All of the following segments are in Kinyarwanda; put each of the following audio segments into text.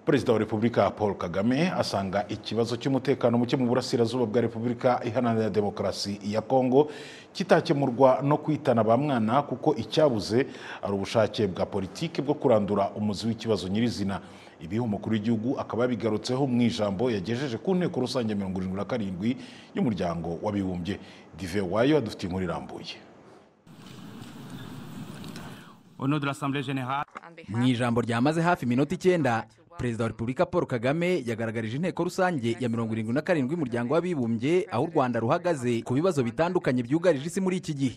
perezida wa repubulika paul kagame asanga ikibazo cy'umutekano muke mu burasirazuba bwa repubulika iharanira demokarasi ya kongo kitakemurwa no kwitana ba mwana kuko icyabuze ari ubushake bwa politiki bwo kurandura umuzi w'ikibazo nyirizina ibi umukuru w'igihugu akaba yabigarutseho mu ijambo yagejeje ku nteko rusange mirongo irindwi na karindwi y'umuryango w'abibumbye dive wayo adufitiye inkuru irambuye mu ijambo ryamaze hafi iminota icyenda perezida wa repubulika paul kagame yagaragarije inteko rusange ya mirongo irindwi na karindwi y'umuryango w'abibumbye aho u rwanda ruhagaze ku bibazo bitandukanye byugarije isi muri iki gihe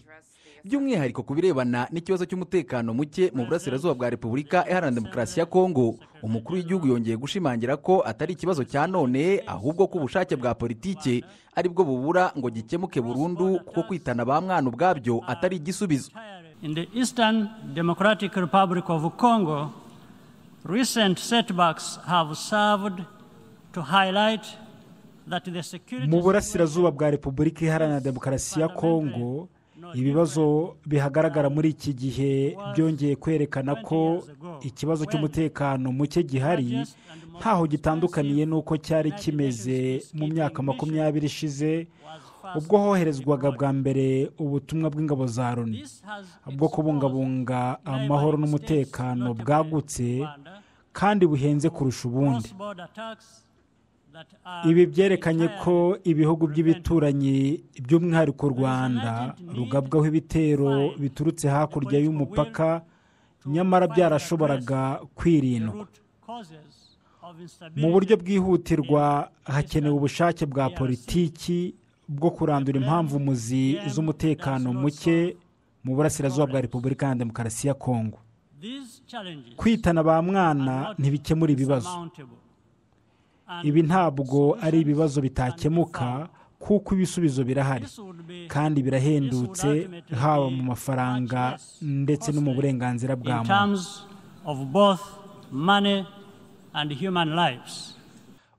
by'umwihariko ku birebana n'ikibazo cy'umutekano muke mu burasirazuba bwa repubulika iharanira demokarasi ya kongo umukuru w'igihugu yongeye gushimangira ko atari ikibazo cya none ahubwo ko ubushake bwa politike aribwo bubura ngo gikemuke burundu kuko kwitana ba mwana ubwabyo atari igisubizo In the Eastern Democratic Republic of Congo, recent setbacks have served to highlight that the security mu burasirazuba bwa repubulika iharanira demokarasi ya kongo ibibazo bihagaragara muri iki gihe byongeye kwerekana ko ikibazo cy'umutekano muke gihari ntaho gitandukaniye n'uko cyari kimeze mu myaka makumyabiri ishize ubwo hoherezwaga bwa mbere ubutumwa bw'ingabo za loni bwo kubungabunga amahoro n'umutekano bwagutse kandi buhenze kurusha ubundi ibi byerekanye ko ibihugu by'ibituranyi by'umwihariko u rwanda rugabwaho ibitero biturutse hakurya y'umupaka nyamara byarashoboraga kwirindwa mu buryo bwihutirwa hakenewe ubushake bwa politiki bwo kurandura impamvu umuzi z'umutekano muke mu burasirazuba bwa repubulika ya demokarasi ya kongo kwitana ba mwana ntibikemura ibibazo ibi ntabwo ari ibibazo bitakemuka kuko ibisubizo birahari kandi birahendutse haba mu mafaranga ndetse no mu burenganzira bwa muntu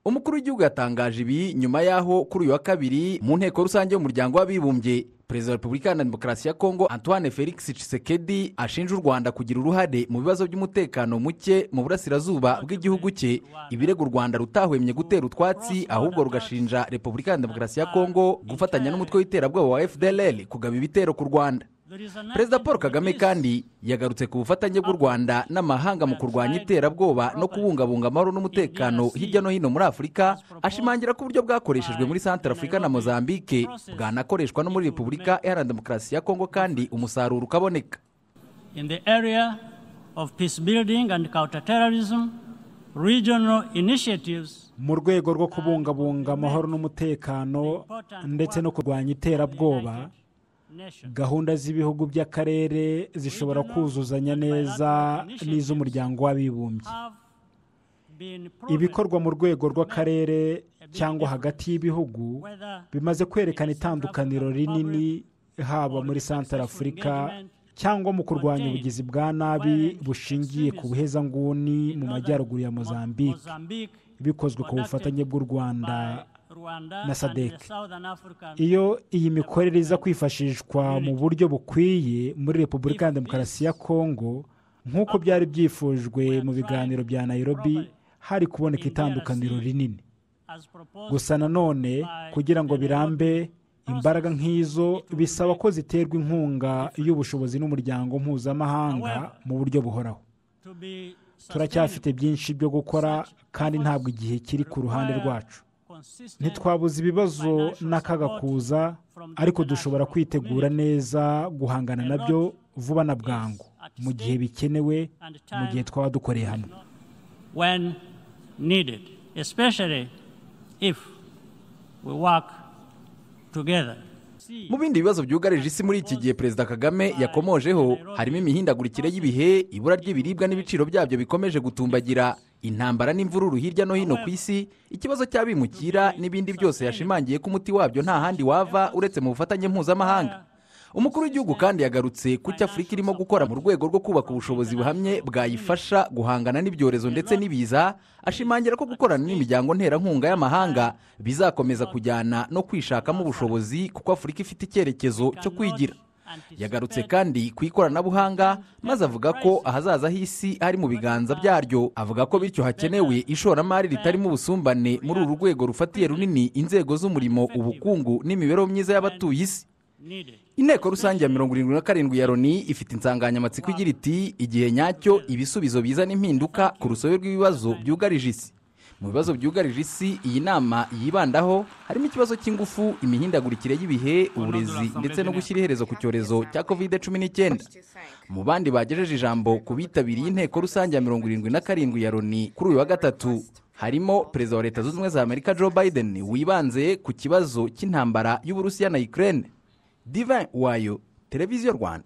umukuru w'igihugu yatangaje ibi nyuma y'aho kuri uyu wa kabiri mu nteko rusange y'umuryango w'abibumbye perezida wa repubulika iharanira demokarasi ya kongo antoine felix Tshisekedi ashinja u rwanda kugira uruhare mu bibazo by'umutekano muke mu burasirazuba bw'igihugu cye ibirego u rwanda rutahwemye gutera utwatsi ahubwo rugashinja repubulika iharanira demokarasi ya kongo gufatanya n'umutwe w'iterabwoba wa fdrl kugaba ibitero ku rwanda perezida paul kagame kandi yagarutse ku bufatanye bw'u rwanda n'amahanga mu kurwanya iterabwoba no kubungabunga amahoro n'umutekano hirya no hino muri afurika ashimangira ko uburyo bwakoreshejwe muri santara afurika na mozambique bwanakoreshwa no muri repubulika iharanira demokarasi ya kongo kandi umusaruro ukaboneka in the area of peace building and counterterrorism regional initiatives mu rwego rwo kubungabunga amahoro n'umutekano ndetse no kurwanya iterabwoba gahunda z'ibihugu by'akarere zishobora kuzuzanya neza n'iz'umuryango w'abibumbye ibikorwa mu rwego rw'akarere cyangwa hagati y'ibihugu bimaze kwerekana itandukaniro rinini haba muri santara afurika cyangwa mu kurwanya ubugizi bwa nabi bushingiye ku buhezanguni mu majyaruguru ya mozambique bikozwe ku bufatanye bw'u rwanda na sadek iyo iyi mikorere iza kwifashishwa mu buryo bukwiye muri repubulika ya demokarasi ya kongo nk'uko byari byifujwe mu biganiro bya nayirobi hari kuboneka itandukaniro rinini gusa nanone kugira ngo birambe imbaraga nk'izo bisaba ko ziterwa inkunga y'ubushobozi n'umuryango mpuzamahanga mu buryo buhoraho turacyafite byinshi byo gukora kandi ntabwo igihe kiri ku ruhande rwacu ntitwabuze ibibazo n'akaga kuza ariko dushobora kwitegura neza guhangana nabyo vuba na bwangu mu gihe bikenewe mu gihe twaba dukoreye hamwe mu bindi bibazo byugarije isi muri iki gihe perezida kagame yakomojeho harimo imihindagurikire y'ibihe ibura ry'ibiribwa n'ibiciro byabyo bikomeje gutumbagira intambara n'imvururu hirya no hino ku isi ikibazo cy'abimukira n'ibindi byose yashimangiye ko umuti wabyo nta handi wava uretse mu bufatanye mpuzamahanga umukuru w'igihugu kandi yagarutse ku cyo afurika irimo gukora mu rwego rwo kubaka ubushobozi buhamye bwayifasha guhangana n'ibyorezo ndetse n'ibiza ashimangira ko gukorana n'imiryango nterankunga y'amahanga bizakomeza kujyana no kwishakamo ubushobozi kuko afurika ifite icyerekezo cyo kwigira yagarutse kandi ku ikoranabuhanga maze avuga ko ahazaza h'isi hari mu biganza byaryo avuga ko bityo hakenewe ishoramari ritarimo ubusumbane muri uru rwego rufatiye runini inzego z'umurimo ubukungu n'imibereho myiza y'abatuye isi inteko rusange ya mirongo irindwi na karindwi ya loni ifite insanganyamatsiko igira iti igihe nyacyo ibisubizo bizana impinduka ku rusobe rw'ibibazo byugarije isi mu bibazo byugarije isi iyi nama yibandaho harimo ikibazo cy'ingufu imihindagurikire y'ibihe uburezi ndetse no gushyira iherezo ku cyorezo cya kovide cumi n'icyenda mu bandi bagejeje ijambo ku bitabiriye inteko rusange ya mirongo irindwi na karindwi ya loni kuri uyu wa gatatu harimo perezida wa leta zunze ubumwe za amerika joe biden wibanze ku kibazo cy'intambara y'uburusiya na ukraine divin wayo televiziyo rwanda